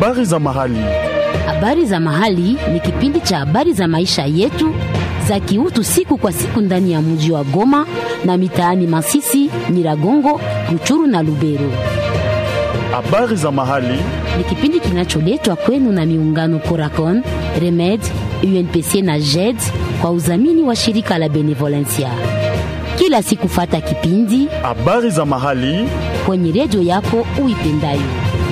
Habari za mahali. Habari za mahali ni kipindi cha habari za maisha yetu za kiutu siku kwa siku ndani ya mji wa Goma na mitaani Masisi, Nyiragongo, Ruchuru na Lubero. Habari za mahali. Ni kipindi kinacholetwa kwenu na miungano Coracon, Remed, UNPC na JED kwa udhamini wa shirika la Benevolencia. Kila siku fata kipindi Habari za mahali. kwenye redio yako uipendayo.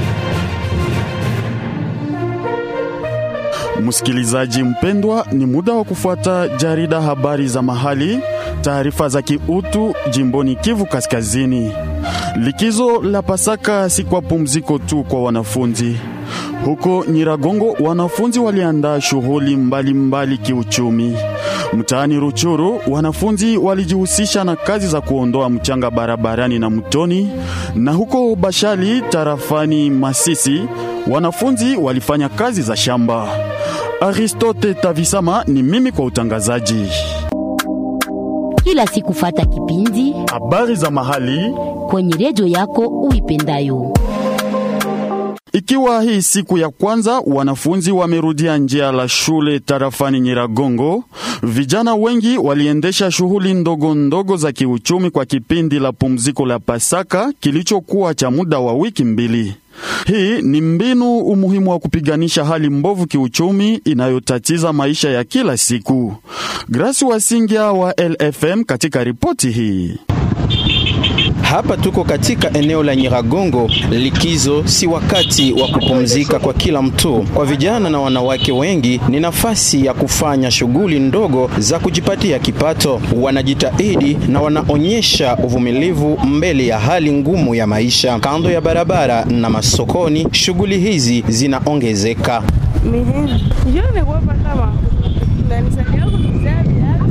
Msikilizaji mpendwa, ni muda wa kufuata jarida habari za mahali, taarifa za kiutu jimboni Kivu Kaskazini. Likizo la Pasaka si kwa pumziko tu kwa wanafunzi. Huko Nyiragongo wanafunzi waliandaa shughuli mbalimbali kiuchumi. Mtaani Ruchuru wanafunzi walijihusisha na kazi za kuondoa mchanga barabarani na mtoni, na huko Bashali tarafani Masisi wanafunzi walifanya kazi za shamba. Aristote Tavisama ni mimi kwa utangazaji. Kila siku fata kipindi Habari za mahali kwenye redio yako uipendayo. Ikiwa hii siku ya kwanza wanafunzi wamerudia njia la shule tarafani Nyiragongo, vijana wengi waliendesha shughuli ndogo ndogo za kiuchumi kwa kipindi la pumziko la Pasaka kilichokuwa cha muda wa wiki mbili. Hii ni mbinu umuhimu wa kupiganisha hali mbovu kiuchumi inayotatiza maisha ya kila siku. Grasi Wasingia wa LFM katika ripoti hii. Hapa tuko katika eneo la Nyiragongo. Likizo si wakati wa kupumzika kwa kila mtu. Kwa vijana na wanawake wengi ni nafasi ya kufanya shughuli ndogo za kujipatia kipato. Wanajitahidi na wanaonyesha uvumilivu mbele ya hali ngumu ya maisha. Kando ya barabara na masokoni, shughuli hizi zinaongezeka. Mihini. Njoo nikuwapata wa. Unanisaidia kunizaa viatu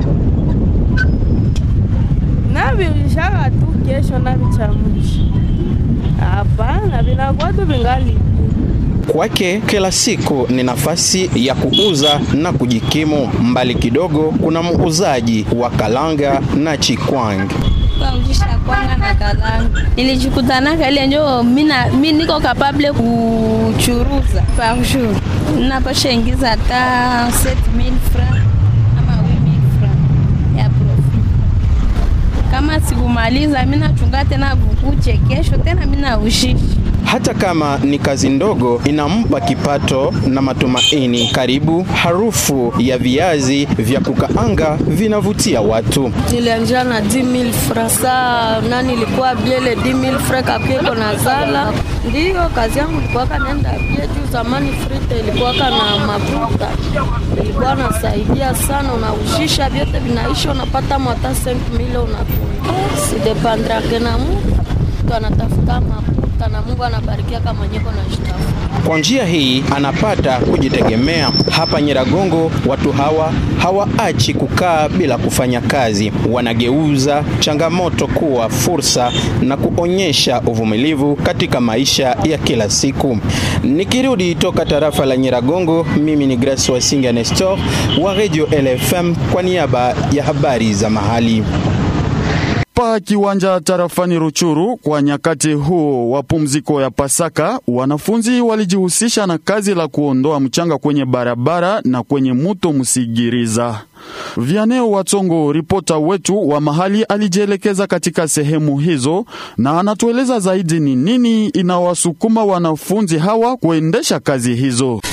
na navishaka tu kesho navichamusha. Hapana, vinakuwa tu vingali Kwake kila siku ni nafasi ya kuuza na kujikimu. Mbali kidogo kuna muuzaji wa kalanga na chikwang. kuanzisha kwanga na kalanga nilijikutanaka ile njo mina mi niko kapable kuchuruza par jour napasha ingiza hata 7000 francs ama 8000 francs ya profit kama sikumaliza mi nachunga tena vukuche kesho tena mi naushishi Hata kama ni kazi ndogo, inampa kipato na matumaini. Karibu harufu ya viazi vya kukaanga vinavutia watu. nilianjia na 10000 francs. Saa nani ilikuwa biele 10000 francs kapieko na zala. Ndiyo kazi yangu ilikuwa kanaenda bie juu zamani frite ilikuwa na mafuta. Ilikuwa nasaidia sana unaushisha vyote vinaisha unapata mwata 5000 unakula. Sidepandrake na Mungu. Mtu anatafuta mafuta na Mungu anabarikia kama nyeko na shitafu. Kwa njia hii anapata kujitegemea. Hapa Nyiragongo, watu hawa hawaachi kukaa bila kufanya kazi, wanageuza changamoto kuwa fursa na kuonyesha uvumilivu katika maisha ya kila siku. Nikirudi toka tarafa la Nyiragongo, mimi ni Grace Wasinga Nestor wa Radio LFM kwa niaba ya habari za mahali. Pa kiwanja tarafani Ruchuru kwa nyakati huo wa pumziko ya Pasaka, wanafunzi walijihusisha na kazi la kuondoa mchanga kwenye barabara na kwenye muto Msigiriza. Vianeo Watsongo, ripota wetu wa mahali, alijielekeza katika sehemu hizo na anatueleza zaidi ni nini inawasukuma wanafunzi hawa kuendesha kazi hizo.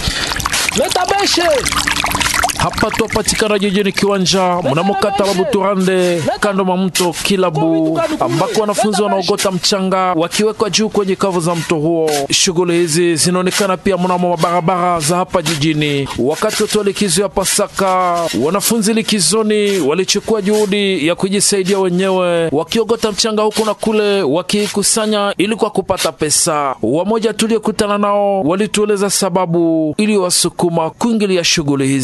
Hapa twapatikana jijini Kiwanja mnamo kata la Buturande kando mwa mto Kilabu, ambako wanafunzi wanaogota mchanga wakiwekwa juu kwenye kavu za mto huo. Shughuli hizi zinaonekana pia mnamo mabarabara za hapa jijini. Wakati wote wa likizo ya Pasaka, wanafunzi likizoni walichukua juhudi ya kujisaidia wenyewe, wakiogota mchanga huku na kule, wakiikusanya ili kwa kupata pesa. Wamoja tuliokutana nao walitueleza sababu iliyowasukuma kuingilia shughuli hizi.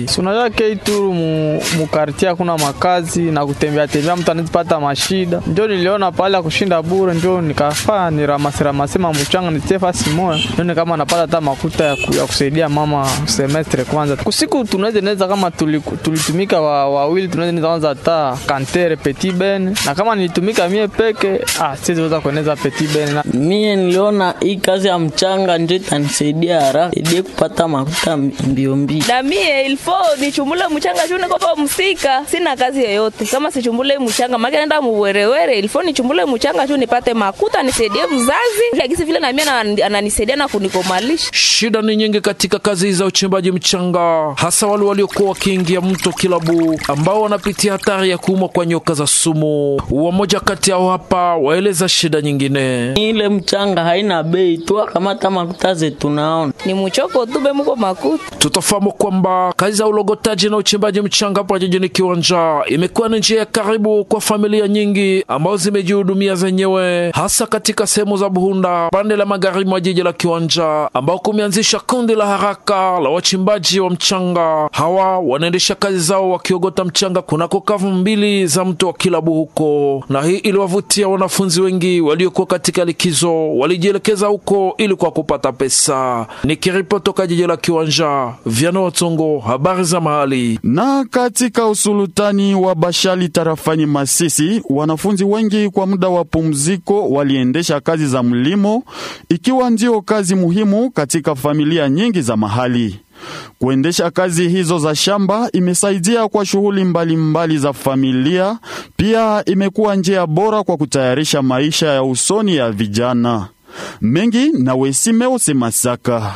mahali. Unajua keituru mu, mu kartie hakuna makazi na kutembea tembea, mtu anazipata mashida. Njo niliona pale ya kushinda bure, njo nikafaa niramasemasema mchanga nitie fasi moya, nione kama napata hata makuta ya, ku, ya kusaidia mama semestre kwanza. Kusiku tunaweza neza kama tuli- tulitumika wa- wawili, tunaweza neza kwanza hata kantere petit ben, na kama nilitumika mie peke ah, siweza kueneza petit ben na Mie niliona hii kazi ya mchanga ndio itanisaidia haraka, saidie kupata makuta mbio mbio. na mie ilfo nichumbule mchanga juu niko pa msika, sina kazi yoyote. Kama sichumbule mchanga maki naenda muwerewere, ilfo nichumbule mchanga juu nipate makuta nisaidie mzazi, akisi vile na mie ana- ananisaidia na kunikomalisha. Shida ni nyingi katika kazi za uchimbaji mchanga, hasa wale waliokuwa wakiingia mto Kilabu ambao wanapitia hatari ya kuumwa kwa nyoka za sumu. Wamoja kati yao hapa waeleza shida nyingine. Ile mchanga haina bei tu, kamata makuta zetu naona Ni mchoko tu be muko makuta. Tutafahamu kwamba kazi za ulogotaji na uchimbaji mchanga hapa jijini Kiwanja imekuwa ni njia ya karibu kwa familia nyingi ambazo zimejihudumia zenyewe, hasa katika sehemu za Buhunda, pande la magharibi mwa jiji la Kiwanja, ambao kumeanzisha kundi la haraka la wachimbaji wa mchanga. Hawa wanaendesha kazi zao wakiogota mchanga kunako kavu mbili za mto wa Kilabu huko, na hii iliwavutia wanafunzi wengi waliokuwa katika likizo, walijielekeza huko ili kwa kupata pesa. Nikiripoti toka jiji la Kiwanja, Viano Watongo, habari za mahali. Na katika usulutani wa Bashali tarafani Masisi, wanafunzi wengi kwa muda wa pumziko waliendesha kazi za mlimo, ikiwa ndio kazi muhimu katika familia nyingi za mahali. Kuendesha kazi hizo za shamba imesaidia kwa shughuli mbalimbali za familia, pia imekuwa njia bora kwa kutayarisha maisha ya usoni ya vijana. Mengi na Wesimeose Masaka.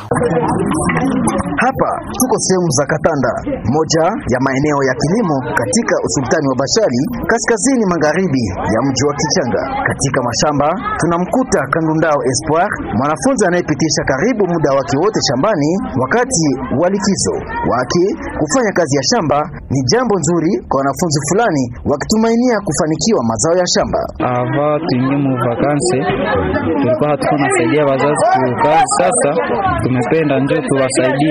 Hapa tuko sehemu za Katanda, moja ya maeneo ya kilimo katika usultani wa Bashali, kaskazini magharibi ya mji wa Kichanga. Katika mashamba tunamkuta Kandundao Espoir, mwanafunzi anayepitisha karibu muda wake wote shambani wakati wa likizo wake. Kufanya kazi ya shamba ni jambo nzuri kwa wanafunzi fulani, wakitumainia kufanikiwa mazao ya shamba. ava tuingie mu vakanse tulikuwa hatuko nasaidia wazazi kukazi. Sasa tumependa njo tuwasaidie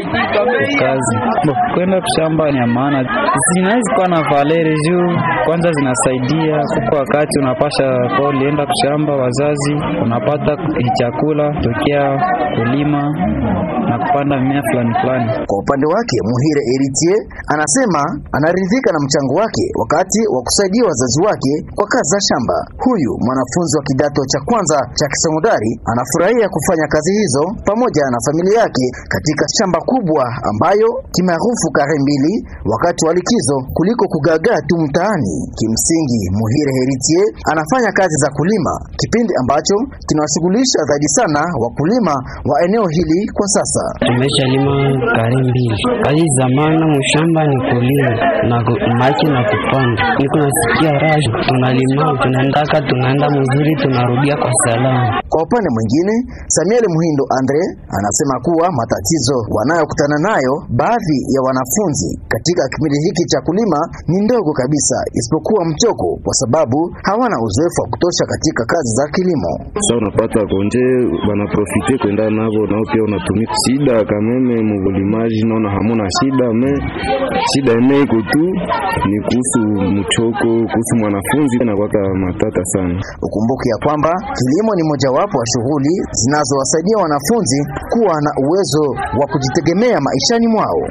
kukazi. Bo, kwenda kushamba ni ya maana, zinawezi kuwa na valeri juu kwanza zinasaidia kuko wakati unapasha kwa ulienda kushamba wazazi unapata chakula tokea kulima na kupanda mimea fulani fulani. Kwa upande wake Muhire Eritier anasema anaridhika na mchango wake wakati wa kusaidia wazazi wake kwa kazi za shamba. Huyu mwanafunzi wa kidato cha kwanza cha kisekondari anafurahia kufanya kazi hizo pamoja na familia yake katika shamba kubwa ambayo kimaarufu kare mbili wakati wa likizo kuliko kugagaa tu mtaani. Kimsingi, Muhire Heritier anafanya kazi za kulima, kipindi ambacho kinawashughulisha zaidi sana wakulima wa eneo hili kwa sasa. Tumesha lima kare mbili. Kazi za maana mshamba ni kulima na ku- maji na kupanda. Niko nasikia raha, tunalima tunaendaka, tunaenda mzuri, tunarudia kwa salama. Kwa upande mwingine, Samuel Muhindo Andre anasema kuwa matatizo wanayokutana nayo baadhi ya wanafunzi katika kipindi hiki cha kulima ni ndogo kabisa, isipokuwa mchoko, kwa sababu hawana uzoefu wa kutosha katika kazi za kilimo. Sasa unapata konje banaprofite kwenda navo nao pia unatumika shida kameme mubulimaji, naona hamuna shida me shida ene iko tu ni kuhusu mchoko, kuhusu mwanafunzi nakwaka matata sana. Ukumbuke ya kwamba kilimo ni mojawapo wa shughuli zinazowasaidia wanafunzi kuwa na uwezo wa kujitegemea maishani mwao.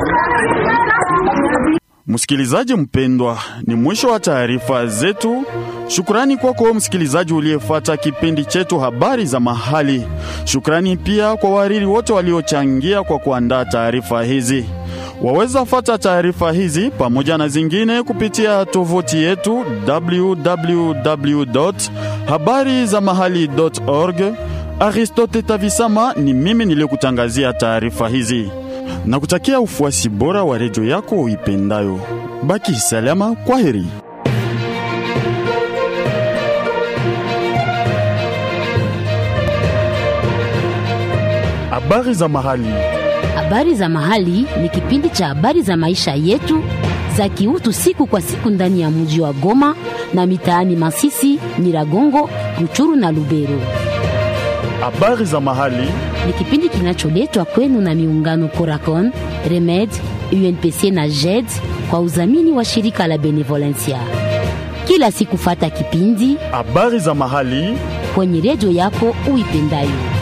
Msikilizaji mpendwa, ni mwisho wa taarifa zetu. Shukrani kwako msikilizaji uliyefuata kipindi chetu habari za mahali. Shukrani pia kwa wahariri wote waliochangia kwa kuandaa taarifa hizi. Waweza fata taarifa hizi pamoja na zingine kupitia tovuti yetu www.habarizamahali.org. Aristote Tavisama ni mimi niliyokutangazia taarifa hizi na kutakia ufuasi bora wa redio yako uipendayo. Baki salama, kwa heri. Habari za mahali. Habari za mahali ni kipindi cha habari za maisha yetu za kiutu siku kwa siku ndani ya mji wa Goma na mitaani Masisi, Nyiragongo, Ruchuru na Lubero. Habari za mahali Ni kipindi kinacholetwa kwenu na miungano Coracon, Remed, UNPC na JED kwa udhamini wa shirika la Benevolencia. Kila siku fata kipindi habari za mahali kwenye redio yako uipendayo.